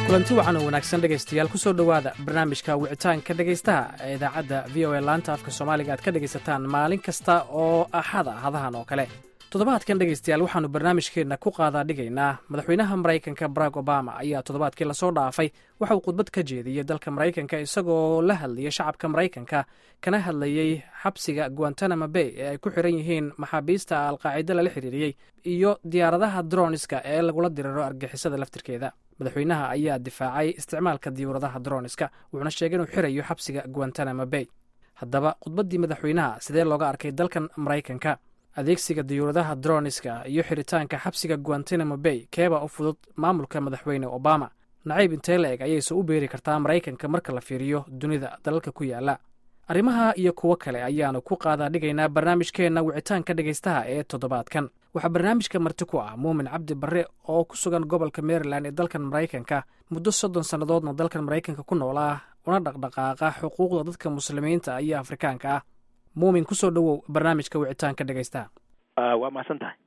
kulanti wacan oo wanaagsan dhegaystayaal kusoo dhowaada barnaamijka wicitaanka dhegaystaha ee idaacadda v o a laanta afka soomaaliga aad ka dhegaysataan maalin kasta oo axada hadahan oo kale toddobaadkan dhegaystayaal waxaannu barnaamijkeenna ku qaadaa dhigaynaa madaxweynaha maraykanka barack obama ayaa toddobaadkii lasoo dhaafay waxa uu khudbad ka jeediyey dalka maraykanka isagoo la hadlayay shacabka maraykanka kana hadlayey xabsiga guantanamo bay ee ay ku xiran yihiin maxaabiista alqaacido lala xiriiriyey iyo diyaaradaha droniska ee lagula diriro argixisada laftirkeeda madaxweynaha ayaa difaacay isticmaalka diyuuradaha droniska wuxuuna sheegay inuu xirayo xabsiga guantanamo bay haddaba khudbaddii madaxweynaha sidee looga arkay dalkan maraykanka adeegsiga diyuuradaha droniska iyo xiritaanka xabsiga guantanamo bay keeba u fudud maamulka madaxweyne obama nacayb intee la eg ayayse u beeri kartaa maraykanka marka la fiiriyo dunida dalalka ku yaala arrimaha iyo kuwo kale ayaanu ku qaadaa dhigaynaa barnaamijkeenna wicitaanka dhegaystaha ee toddobaadkan waxaa barnaamijka marti ku ah muumin cabdi barre oo ku sugan gobolka maryland ee dalkan maraykanka muddo soddon sannadoodna dalkan maraykanka ku noolaa una dhaqdhaqaaqa xuquuqda dadka muslimiinta iyo afrikaanka ah muumin kusoo dhowow barnaamijka wicitaanka dhegaystaha waa mahadsan tahay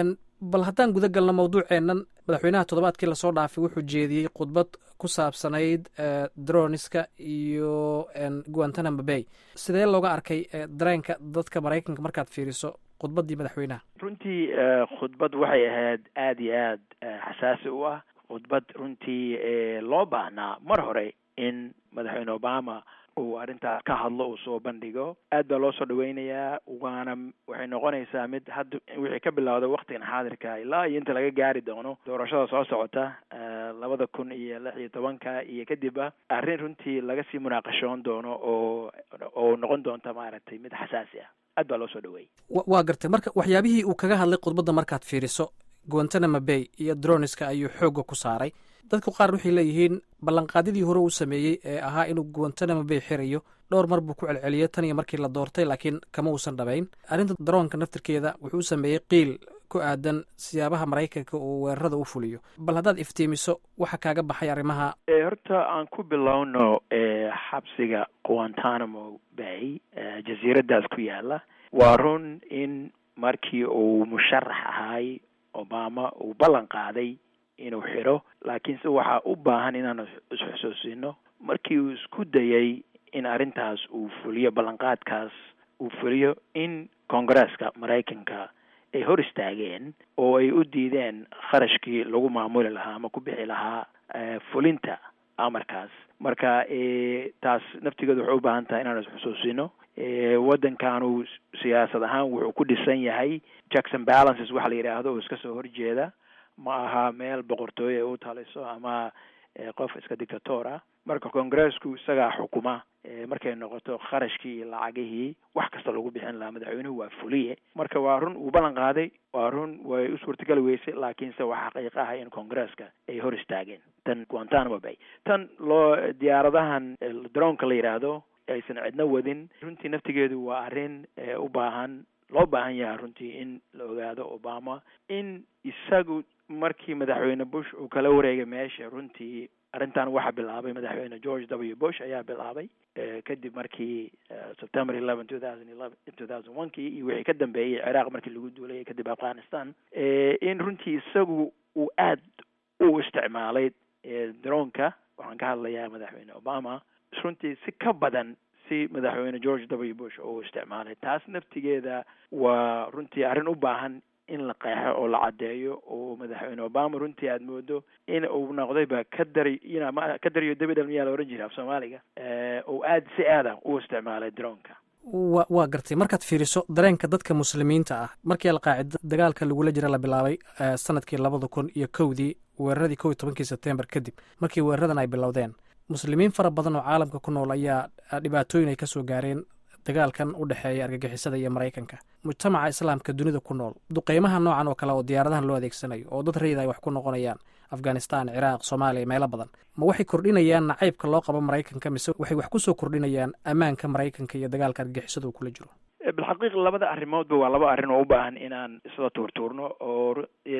bal haddaan guda galno mawduuceennan madaxweynaha toddobaadkii lasoo dhaafay wuxuu jeediyey khudbad ku saabsanayd droniska iyo guantanamo bay sidee looga arkay dareenka dadka maraykanka markaad fiiriso khudbaddii madaxweynaha runtii khudbad waxay ahayd aada iyo aad xasaasi u ah khudbad runtii loo baahnaa mar hore in madaxweyne obama uu arrintaas ka hadlo uu soo bandhigo aad baa loo soo dhaweynayaa waana waxay noqonaysaa mid hadda wixii ka bilowda waktigan xaadirka ilaa iyo inta laga gaari doono doorashada soo socota labada kun iyo lix iyo tobanka iyo kadibba arrin runtii laga sii munaaqashoon doono oo oo noqon doonta maaragtay mid xasaasi ah aad baa loo soo dhaweeyey waa gartay marka waxyaabihii uu kaga hadlay khudbadda markaad fiiriso guantanamo bay iyo droniska ayuu xoogga ku saaray dadku qaar waxay leeyihiin ballanqaadyadii hore uu sameeyey ee ahaa inuu guantanamo bay xirayo dhowr mar buu ku celceliyay tan iyo markii la doortay laakiin kama uusan dhabayn arrinta daroonka naftirkeeda wuxuu sameeyey qiil ku aadan siyaabaha maraykanka uu weerarada u fuliyo bal haddaad iftiimiso waxa kaaga baxay arrimaha horta aan ku bilowno xabsiga guantanamo bay jasiiradaas ku yaala waa run in markii uu musharax ahay obama uu ballan qaaday inuu xidho laakiinse waxaa u baahan inaanu isxusuusino markii uu isku dayay in arrintaas uu fuliyo ballanqaadkaas uu fuliyo in koongareeska maraykanka ay hor istaageen oo ay u diideen kharashkii lagu maamuli lahaa ama ku bixi lahaa fulinta amarkaas marka taas naftigeedu waxay u baahan tahay inaanu isxusuusino waddankanu siyaasad ahaan wuxuu ku dhisan yahay jackson balances waxa la yidhaahdo oo iska soo horjeeda ma aha meel boqortooyo ay u taliso ama qof iska dictator ah marka congressku isagaa xukuma markay noqoto kharashkii iyo lacagihii wax kasta lagu bixin lahaa madaxweynuhu waa fuliye marka waa run uu ballan qaaday waa run way u suurtagali weysay laakiinse waa xaqiiq ah in congresska ay hor istaageen tan guantanamo bay tan loo diyaaradahan dronka la yidhaahdo aysan cidno wadin runtii naftigeedu waa arrin u baahan loo baahan yahay runtii in la ogaado obama in isagu markii madaxweyne bush uu kala wareegay meesha runtii arrintan waxaa bilaabay madaxweyne george w bush ayaa bilaabay kadib markii september eleven two thousand eleven two thousand one kii iyo wixii ka dambeeyey ciraaq markii lagu duulayay kadib afghanistan in runtii isagu uu aad u isticmaalay dronka waxaan ka hadlayaa madaxweyne obama runtii si ka badan si madaxweyne george w bush oo isticmaalay taas naftigeeda waa runtii arrin u baahan in la qeexo oo la caddeeyo oo madaxweyne obama runtii aada moodo in uu noqdayba ka dari inma ka dariyo dabidhal miyaa la ohan jira af soomaaliga oo aad si aada u isticmaalay dronka wa waa gartay markaad fiiriso dareenka dadka muslimiinta ah markii alqaacida dagaalka lagula jira la bilaabay sanadkii labada kun iyo kowdii weeraradii kow iyo tobankii sebtembar kadib markii weeraradan ay bilowdeen muslimiin fara badan oo caalamka ku nool ayaa dhibaatooyin ay ka soo gaareen dagaalkan u dhexeeya argagixisada iyo maraykanka mujtamaca islaamka dunida ku nool duqeymaha noocan oo kale oo diyaaradahan loo adeegsanayo oo dad rayid ay wax ku noqonayaan afghanistan ciraaq soomaaliya meelo badan ma waxay kordhinayaan nacaybka loo qabo maraykanka mise waxay wax kusoo kordhinayaan ammaanka maraykanka iyo dagaalka argagixisada uu kula jiro bilxaqiiq labada arrimoodba waa laba arrin oo u baahan inaan isla tuurtuurno oo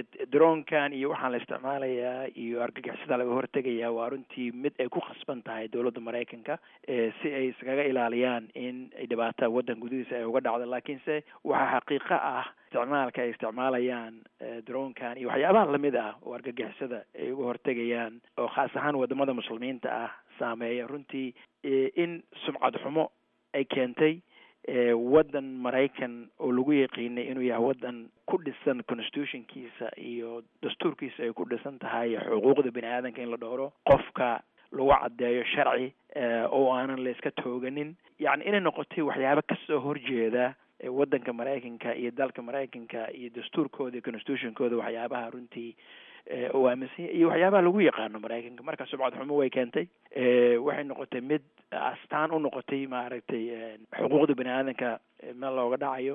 dronkan iyo waxaan la isticmaalayaa iyo argagixisada laga hortegayaa waa runtii mid ay ku khasban tahay dowladda maraykanka si ay iskaga ilaaliyaan in ay dhibaata waddan gudihiisa ay uga dhacdo laakiinse waxaa xaqiiqo ah isticmaalka ay isticmaalayaan droonkan iyo waxyaabaha lamid ah oo argagixisada ay uga hortegayaan oo khaas ahaan wadamada muslimiinta ah saameeya runtii in sumcad xumo ay keentay waddan maraykan oo lagu yaqiinay inuu yahay waddan ku dhisan constitutionkiisa iyo dastuurkiisa ay ku dhisan tahay xuquuqda bini aadanka in la dhowro qofka lagu caddeeyo sharci oo aanan la iska tooganin yacni inay noqotay waxyaaba kasoo horjeeda waddanka maraykanka iyo dalka maraykanka iyo dastuurkooda iyo constitutionkooda waxyaabaha runtii u aaminsan iyo waxyaabaha lagu yaqaano maraykanka marka subcad xumo way keentay waxay noqotay mid astaan u noqotay maaragtay xuquuqda bini aadanka meel looga dhacayo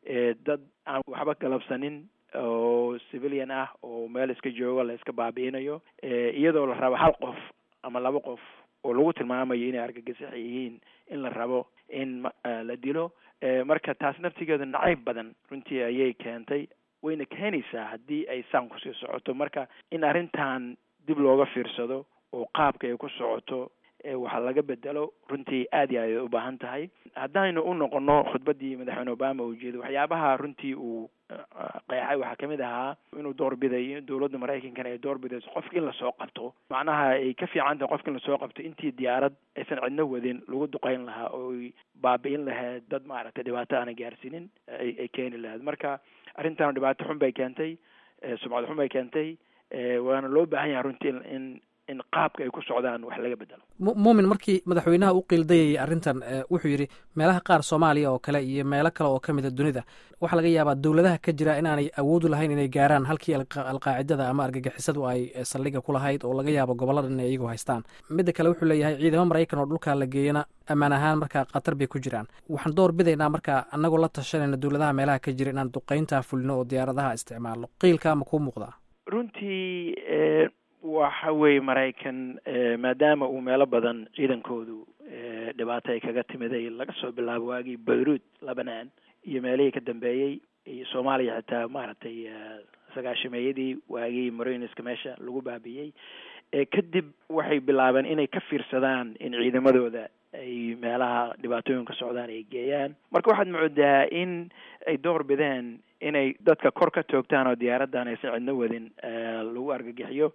dad aan waxba galabsanin oo civilian ah oo meel iska joogo la iska baabi'inayo iyadoo la rabo hal qof ama laba qof oo lagu tilmaamayo inay argagixis yihiin in la rabo in la dilo marka taas naftigeeda nacayb badan runtii ayay keentay wayna keenaysaa haddii ay saan kusii socoto marka in arrintan dib looga fiirsado oo qaabka ay ku socoto waxaa laga bedelo runtii aad iyo aad ay u baahan tahay haddaynu u noqono khudbaddii madaxweyne obama uu jeedo waxyaabaha runtii uu qeexay waxaa kamid ahaa inuu doorbiday in dowladda maraykankana ay doorbidayso qofka in lasoo qabto macnaha ay ka fiican tahay qofka in lasoo qabto intii diyaarad aysan cidno wadin lagu duqeyn lahaa oo ay baabi'in lahayd dad maaragtay dhibaato aana gaarsiinin ay keeni lahayd marka arrintan dhibaato xun bay keentay sumcad xun bay keentay waana loo baahan yahay runtii in in qaabka ay ku socdaan wax laga bedelo muumin markii madaxweynaha u qiildayayay arrintan wuxuu yidhi meelaha qaar soomaaliya oo kale iyo meelo kale oo ka mida dunida waxaa laga yaabaa dowladaha ka jira inaanay awoodu lahayn inay gaaraan halkii alqaacidada ama argagixisadu ay saldhiga ku lahayd oo laga yaabo gobolladan inay iyagu haystaan midda kale wuxuu leeyahay ciidamo maraykan oo dhulkaa la geeyana ammaan ahaan markaa khatar bay ku jiraan waxaan door bidaynaa markaa annagoo la tashanayna dowladaha meelaha ka jira inaan duqeyntaa fulino oo diyaaradaha isticmaalno qiilkaa ma kuu muuqdaa runtii waxa weeye maraykan maadaama uu meelo badan ciidankoodu dhibaato ay kaga timiday laga soo bilaabo waagii bayruud lebanon iyo meelihii ka dambeeyey iyo soomaaliya xitaa maaragtay sagaashameeyadii waagii mariniska meesha lagu baabiyey kadib waxay bilaabeen inay ka fiirsadaan in ciidamadooda ay meelaha dhibaatooyinka socdaan ay geeyaan marka waxaad moodaa in ay door bideen inay dadka kor ka toogtaan oo diyaaraddan aysan cidno wadin lagu argagixiyo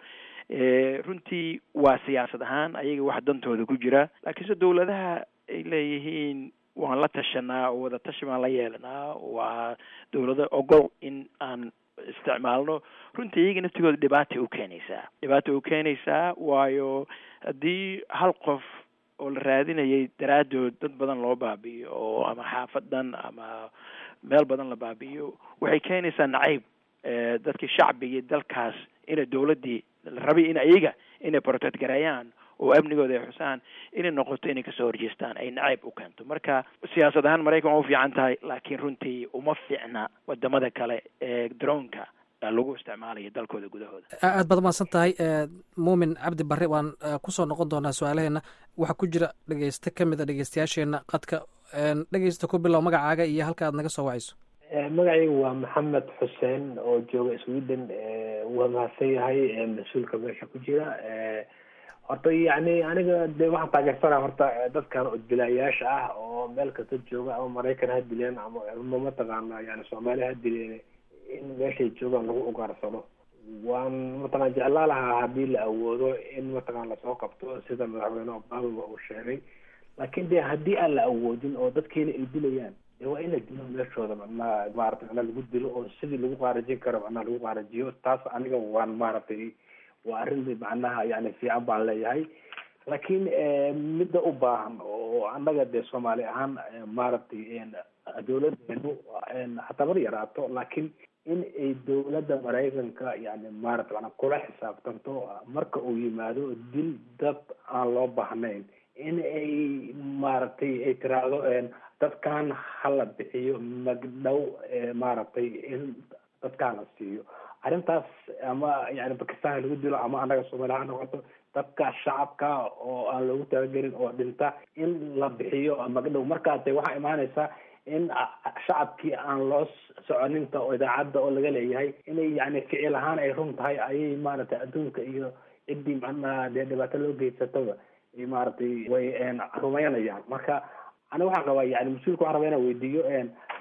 runtii waa siyaasad ahaan ayaga wax dantooda ku jira laakiinse dowladaha ay leeyihiin waan la tashanaa oo wada tashi baan la yeelanaa waa dowlado ogol in aan isticmaalno runtii iyaga naftigooda dhibaatay u keenaysaa dhibaatay u keenaysaa waayo haddii hal qof oo la raadinayay daraaddood dad badan loo baabi'iyo oo ama xaafadan ama meel badan la baabi'iyo waxay keenaysaa nacayb dadkii shacbigii dalkaas inay dowladdii la rabay in ayaga inay protect gareeyaan oo amnigooda ay xusaan inay noqoto inay kasoo horjeestaan ay nacayb u keento marka siyaasad ahaan maraykan waa u fiican tahay laakiin runtii uma fiicna wadamada kale ee droonka lagu isticmaalayo dalkooda gudahooda aad baad umahadsan tahay muumin cabdi barre waan kusoo noqon doonaa su-aalaheena waxaa ku jira dhegeyste ka mid a dhegeystayaasheena qadka dhegeysta ku bilow magacaaga iyo halka aad naga soo wacayso magacaygu waa maxamed xuseen oo jooga sweden waa mahadsan yahay mas-uulka meesha ku jira horta yacni aniga de waxaan taageersanaa horta dadkan udbilaayaasha ah oo meel kasta jooga ama maraykan ha dileen ama ama mataqaana yani soomaaliya ha dileen in meeshay joogaan lagu ugaarsado waan mataqana jeclaa lahaa haddii la awoodo in mataqana lasoo qabto sida madaxweyne obama uu sheegay laakiin de haddii aan la awoodin oo dadkiina ay dilayaan de waa in la dilo meeshooda macnaa maarata macnaa lagu dilo oo sidii lagu qaarajin karo macnaa lagu qaarajiyo taas aniga waan maaragtay waa arrin macnaha yani fiican baan leeyahay laakiin midda u baahan oo annaga dee soomaali ahaan maaragtay dowladeenu hataa mar yaraato laakiin in ay dowladda maraykanka yani maarata mana kula xisaabtanto marka uu yimaado dil dad aan loo baahnayn in ay maaragtay ay tiraahdo dadkan hala bixiyo magdhow maaragtay in dadkaan la siiyo arrintaas ama yani bakistan lagu dilo ama annaga soomaaliya ha noqoto dadka shacabka oo aan loogu talagelin oo dhinta in la bixiyo magdhow markaas de waxaa imaanaysa in shacabkii aan loo soconinta oo idaacadda oo laga leeyahay inay yani ficil ahaan ay run tahay ayay maaragtay adduunka iyo ciddii macnaha dee dhibaato loo geysataba maaragtay way rumaynayaan marka aniga waxaan qabaa yani mas-uulka waxaan rabaa inaan weydiiyo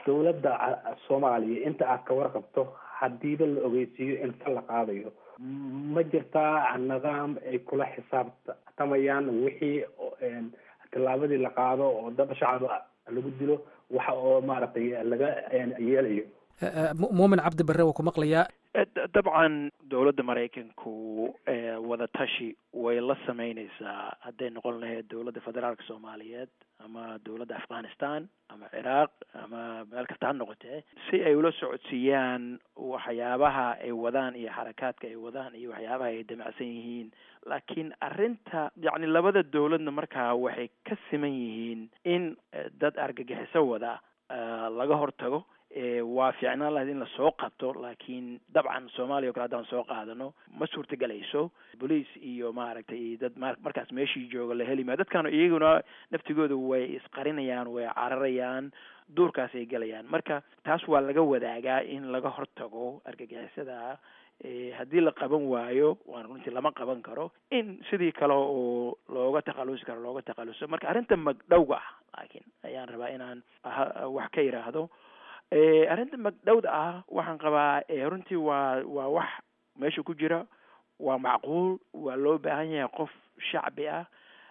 dowladda soomaaliya inta aad ka warqabto hadiiba la ogeysiiyo in fal la qaadayo ma jirtaa nidaam ay kula xisaabtamayaan wixii tallaabadii la qaado oo dad shacaba lagu dilo waxa oo maaragtay laga yeelayo muumin cabdi barre waa ku maqlayaa dabcan dowladda maraykanku wada tashi way la sameyneysaa hadday noqon lahayd dowladda federaalka soomaaliyeed ama dowladda afghanistan ama ciraaq ama meel kasta ha noqotee si ay ula socodsiiyaan waxyaabaha ay wadaan iyo xarakaadka ay wadaan iyo waxyaabaha ay damacsan yihiin laakiin arrinta yacni labada dowladna markaa waxay ka siman yihiin in dad argagixiso wada laga hortago waa fiicnaan lahayd in lasoo qabto laakiin dabcan soomaaliya o kale haddaan soo qaadano ma suurtagelayso bolice iyo maaragtay dad markaas meeshii jooga la heli maayo dadkan iyaguna naftigooda way isqarinayaan way cararayaan duurkaas ay gelayaan marka taas waa laga wadaagaa in laga hortago argagixisada haddii la qaban waayo waan runtii lama qaban karo in sidii kale oo looga takhalusi karo looga takhaluso marka arrinta magdhowga ah laakiin ayaan rabaa inaan wax ka yidhaahdo arrinta magdhowda ah waxaan qabaa runtii waa waa wax meesha ku jira waa macquul waa loo baahan yahay qof shacbi ah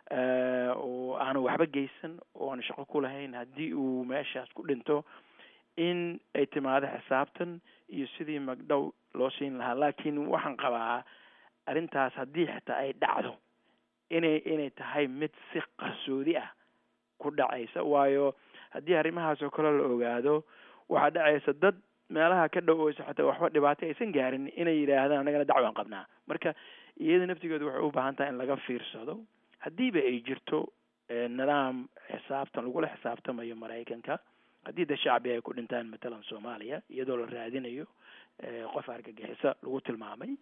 oo aanu waxba geysan oo aan shaqo ku lahayn haddii uu meeshaas ku dhinto in ay timaado xisaabtan iyo sidii magdhow loo siin lahaa laakiin waxaan qabaa arrintaas haddii xitaa ay dhacdo inay inay tahay mid si qarsoodi ah ku dhacaysa waayo haddii arrimahaas oo kale la ogaado waxaa dhacaysa dad meelaha ka dhow oysa xataa waxba dhibaato aysan gaarin inay yidhaahdaan annagana dacwaan qabnaa marka iyada naftigeedu waxay u baahan tahay in laga fiirsado haddiiba ay jirto nidaam xisaabtan lagula xisaabtamayo maraykanka haddii da shacbi ay ku dhintaan matalan soomaaliya iyadoo la raadinayo qof argagixisa lagu tilmaamay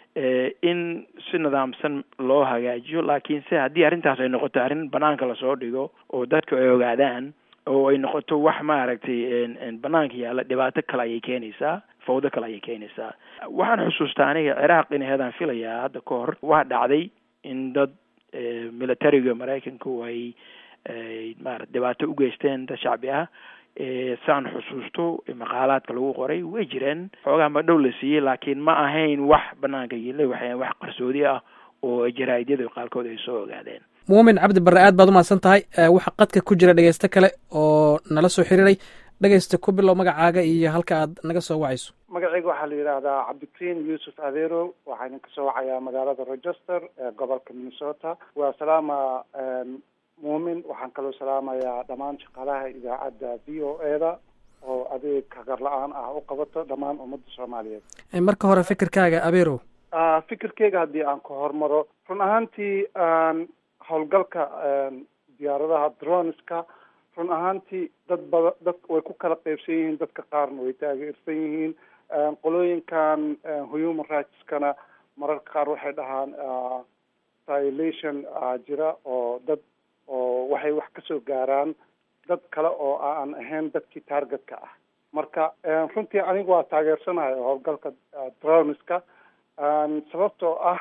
in si nidaamsan loo hagaajiyo laakiin se haddii arrintaas ay noqoto arrin banaanka lasoo dhigo oo dadku ay ogaadaan oo ay noqoto wax maaragtay banaanka yaalla dhibaato kale ayay keenaysaa fawdo kale ayay keenaysaa waxaan xusuustaa aniga ciraaq in heedaan filayaa hadda ka hor waa dhacday in dad militariga maraykanku ay maarata dhibaato u geysteen dad shacbi ah saan xusuusto maqaalaadka lagu qoray way jireen xoogaa madhow la siiyey laakiin ma ahayn wax banaanka yile waxay wax qarsoodi ah oo jaraa'idyada qaarkood ay soo ogaadeen muumin cabdi barre aad baad umahadsan tahay waxaa qadka ku jira dhegeysto kale oo nala soo xiriiray dhegeysta ku bilow magacaaga iyo halka aad naga soo wacayso magacayga waxaa la yidhaahdaa cabdikariin yuusuf adeerow waxaa idin kasoo wacayaa magaalada rochester ee gobolka minnesota waa salaama muumin waxaan kaloo salaamayaa dhammaan shaqaalaha idaacadda v o e da oo adeeg kagar la-aan ah u qabato dhammaan ummadda soomaaliyeed marka hore fikirkaaga abeerow fikirkeyga haddii aan ka hormaro run ahaantii howlgalka diyaaradaha droneska run ahaantii dad bada dad way ku kala qeybsan yihiin dadka qaarna way taageersan yihiin qolooyinkan human rightskana mararka qaar waxay dhahaan violation jira oo dad oo waxay wax kasoo gaaraan dad kale oo aan ahayn dadkii targetka ah marka runtii anigu waa taageersanahay howlgalka droneska sababtoo ah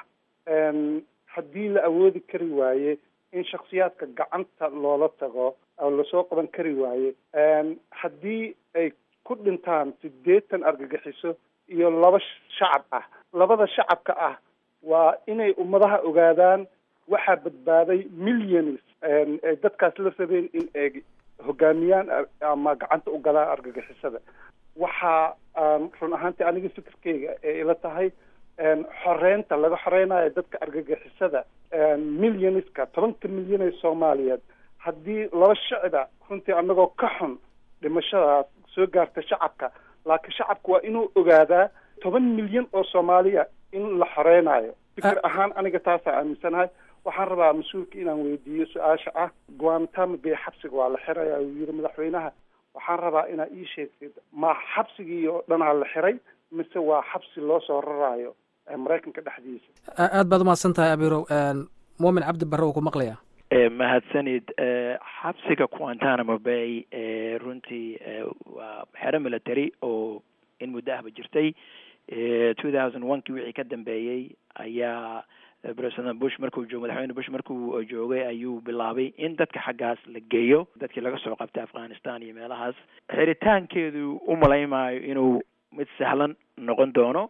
haddii la awoodi kari waaye in shaksiyaadka gacanta loola tago oo lasoo qaban kari waaye haddii ay ku dhintaan sideetan argagixiso iyo laba shacab ah labada shacabka ah waa inay ummadaha ogaadaan waxaa badbaaday millions ay dadkaas la rabeen in ay hogaamiyaan ama gacanta u galaan argagixisada waxaa run ahaantii aniga fikirkeyga ee ila tahay xoreynta laga xoreynayo dadka argagixisada millionska tobanka milyan ee soomaaliyeed haddii laba shicida runtii anagoo ka xun dhimashadaas soo gaarta shacabka laakiin shacabka waa inuu ogaadaa toban milyan oo soomaaliya in la xoreynayo fikir ahaan aniga taasaa aaminsanahay waxaan rabaa mas-uulka inaan weydiiyo su-aasha ah guantamo bay xabsiga waa la xiraya uu yiri madaxweynaha waxaan rabaa inaa ii sheegtid ma xabsigii oo dhanaa la xiray mise waa xabsi loo soo raraayo maraykanka dhexdiisa aad baad umahadsan tahay abirow muumin cabdi barre uu ku maqlayaa mahadsanid xabsiga guantanamo bay runtii waa xero military oo in muddo ahba jirtay two thousand one kii wixii ka dambeeyey ayaa president bush markuu joog madaxweyne bush markuu joogay ayuu bilaabay in dadka xaggaas la geeyo dadkii laga soo qabtay afghanistan iyo meelahaas xiritaankeedu u malaymaayo inuu mid sahlan noqon doono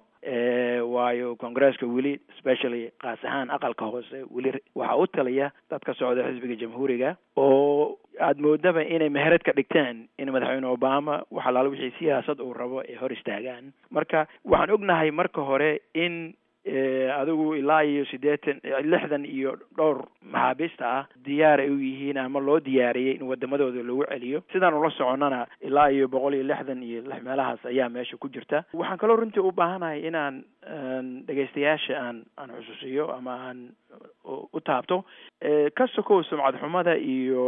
waayo congresska weli specially kaas ahaan aqalka hoose weli waxaa u taliya dad ka socda xisbiga jamhuuriga oo aada moodaba inay meherad ka dhigteen in madaxweyne obama wax alaala wixii siyaasad uu rabo ay hor istaagaan marka waxaan ognahay marka hore in adigu ilaa iyo siddeetan lixdan iyo dhowr maxaabiista ah diyaar ay u yihiin ama loo diyaariyey in wadamadooda lagu celiyo sidaan ula soconnana ilaa iyo boqol iyo lixdan iyo lix meelahaas ayaa meesha ku jirta waxaan kaloo runtii u baahanahay inaan dhegaystayaasha aan aan xusuusiyo ama aan u taabto ka sokow sumcad xumada iyo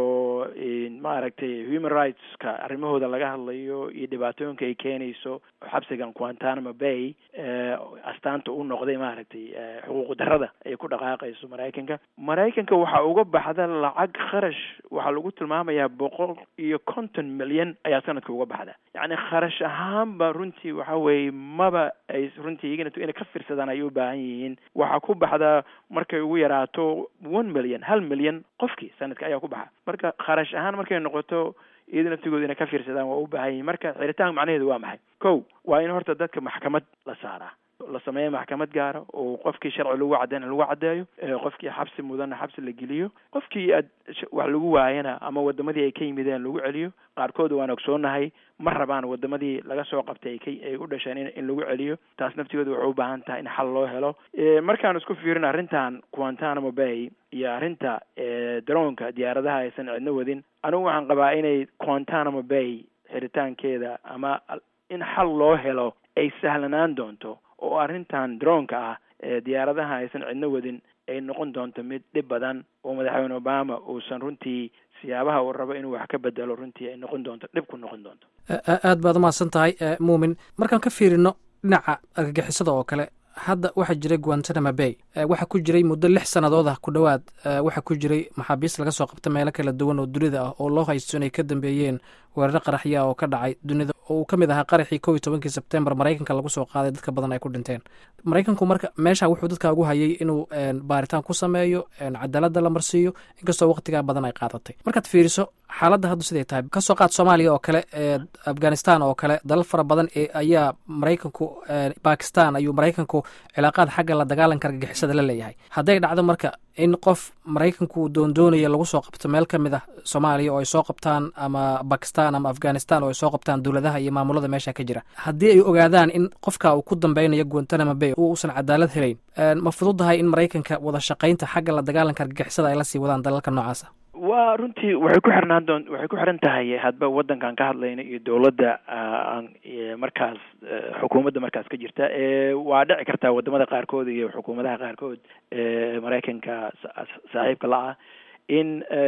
maaragtay human rightska arrimahooda laga hadlayo iyo dhibaatooyinka ay keenayso xabsigan guantanamo bay astaanta u noqday maaragtay xuquuq darrada ay ku dhaqaaqayso maraykanka maraykanka waxaa uga baxda lacag kharash waxaa lagu tilmaamayaa boqol iyo konton milyan ayaa sanadka uga baxda yacni kharash ahaanba runtii waxa weeye maba ay runtii iyagana inay ka fiirsadaan ay u baahan yihiin waxaa ku baxda markay ugu yaraato one million hal milyan qofkii sanadka ayaa ku baxa marka kharash ahaan markay noqoto iyada naftigooda inay ka fiirsadaan waa u baahan yihin marka xiritaanka macnaheedu waa maxay ko waa in horta dadka maxkamad la saaraa la sameeya maxkamad gaara oo qofkii sharci lagu cadeyna lagu caddeeyo qofkii xabsi mudana xabsi la geliyo qofkii aad wax lagu waayana ama wadamadii ay ka yimideen lagu celiyo qaarkood waan ogsoonahay ma rabaan wadamadii laga soo qabtay ay ka ay u dhasheen in in lagu celiyo taas naftigooda waxay u baahan tahay in xal loo helo markaan isku fiirin arrintan guantanamo bay iyo arrinta daroonka diyaaradaha aysan cidno wadin anigu waxaan qabaa inay guantanamo bay xiritaankeeda ama in xal loo helo ay sahlanaan doonto oo arrintan droonka ah ee diyaaradaha aysan cidno wadin ay noqon doonto mid dhib badan oo madaxweyne obama uusan runtii siyaabaha uu rabo inuu wax ka bedelo runtii ay noqon doonto dhib ku noqon doonto aad baad umahadsan tahay muumin markaan ka fiirino dhinaca argagixisada oo kale hadda waxaa jiray guantanamo bay waxaa ku jiray muddo lix sannadood ah ku dhowaad waxaa ku jiray maxaabiist laga soo qabta meelo kala duwan oo dunida ah oo loo haysto inay ka dambeeyeen weeraro qaraxya oo ka dhacay dunida oo uu ka mid ahaa qaraxii kow iyo tobankii sebtembar maraykanka lagu soo qaaday dadka badan ay ku dhinteen maraykanku marka meesha wuxuu dadka ugu hayay inuu baaritaan ku sameeyo cadaaladda la marsiiyo inkastoo waqtigaa badan ay qaadatay markaad fiiriso xaaladda haddu siday tahay kasoo qaad soomaaliya oo kale afghanistan oo kale dalal fara badan ayaa maraykanku bakistan ayuu maraykanku cilaaqaad xagga la dagaalanka argagixisada la leeyahay hadday dhacdo marka in qof maraykanku doondoonaya lagu soo qabto meel ka mid ah soomaaliya oo ay soo qabtaan ama bakistan ama afghanistan oo ay soo qabtaan dowladaha iyo maamulada meesha ka jira haddii ay ogaadaan in qofka uu ku dambeynayo guantanamo bay uusan cadaalad helayn ma fududahay in maraykanka wada shaqaynta xagga la dagaalanka argagixisada ay la sii wadaan dalalka noocaasa waa runtii waxay ku xirnaan doon waxay ku xiran tahay hadba waddankaan ka hadlayno iyo dowladda aan markaas xukuumadda markaas ka jirta waa dhici kartaa wadamada qaarkood iyo xukuumadaha qaarkood maraykanka saaxiibka la ah in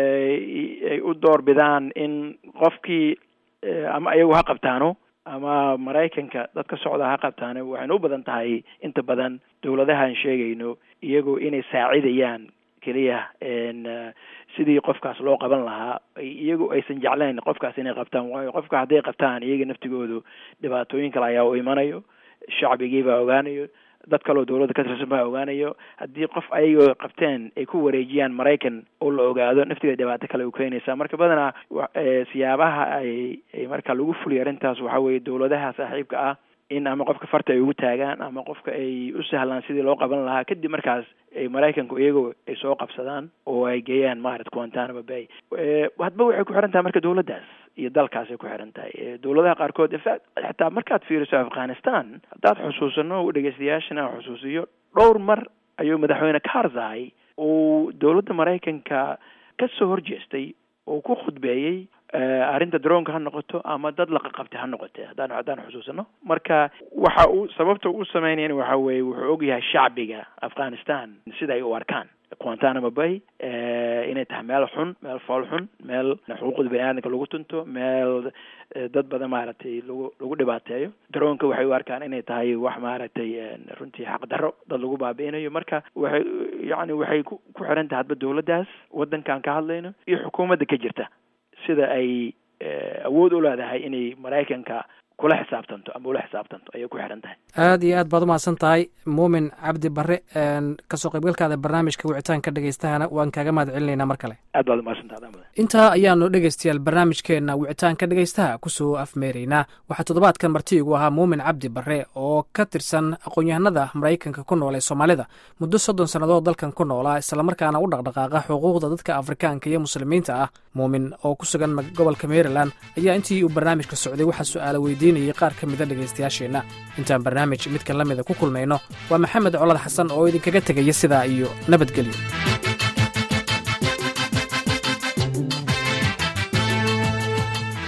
ay u door bidaan in qofkii ama ayagu ha qabtaano ama maraykanka dad ka socda ha qabtaano waxayna u badan tahay inta badan dowladahaan sheegayno iyagoo inay saacidayaan keliya sidii qofkaas loo qaban lahaa iyagu aysan jeclayn qofkaas inay qabtaan waayo qofka hadday qabtaan iyaga naftigoodu dhibaatooyin kale ayaa u imanayo shacbigii baa ogaanayo dad kaleo dowladda ka tirsan baa ogaanayo haddii qof ayagoo qabteen ay ku wareejiyaan maraykan oo la ogaado naftigeeda dhibaato kale u keenaysa marka badanaa siyaabaha ay ay marka lagu fuliyo arrintaas waxa weeye dowladaha saaxiibka ah in ama qofka farta ay ugu taagaan ama qofka ay u sahlaan sidii loo qaban lahaa kadib markaas ay maraykanku iyagoo ay soo qabsadaan oo ay geeyaan maarata guantanamo bay hadba waxay ku xiran tahay marka dowladdaas iyo dalkaasay ku xiran tahay dowladaha qaarkood infact xataa markaad fiiriso afghanistan haddaad xusuusano dhegeystayaashana aan xusuusiyo dhowr mar ayuu madaxweyne karzai uu dowladda maraykanka ka soo horjeestay oo ku khudbeeyey arrinta daroonka ha noqoto ama dad la qaqabtay ha noqote haddaan haddaan xusuusano marka waxa uu sababta u sameynayana waxa weeye wuxuu ogyahay shacbiga afghanistan sida ay u arkaan guantanamo bay inay tahay meel xun meel fool xun meel xuquuqda bani aadamka lagu tunto meel dad badan maaragtay lagu lagu dhibaateeyo daroonka waxay u arkaan inay tahay wax maaragtay runtii xaqdarro dad lagu baabi'inayo marka waxay yacni waxay ku ku xiran tahay hadba dowladdaas waddankan ka hadlayno iyo xukuumadda ka jirta sida ay awood u leedahay inay maraykanka kula xisaabtanto ama ula xisaabtanto ayay ku xidhan tahay aad iyo aad baad umahadsan tahay muumin cabdi bare kasoo qaybgalkaada barnaamijka wicitaanka dhegeystahana waan kaaga mahad celinaynaa mar kale aad baad umahadsantaha adaa mudan intaa ayaanu dhegeystayaal barnaamijkeenna wicitaanka dhegeystaha kusoo afmeeraynaa waxaa toddobaadkan marti igu ahaa muumin cabdi bare oo ka tirsan aqoon-yahanada maraykanka ku nool ee soomaalida muddo soddon sannadood dalkan ku noolaa islamarkaana u dhaqdhaqaaqa xuquuqda dadka afrikaanka iyo muslimiinta ah muumin oo ku sugan gobolka maryland ayaa intii uu barnaamijka socday waxaa su-aala weydiinayay qaar ka mida dhegaystayaasheenna intaan barnaamij midkan la mida ku kulmayno waa maxamed colad xasan oo idinkaga tegaya sidaa iyo nabadgelyo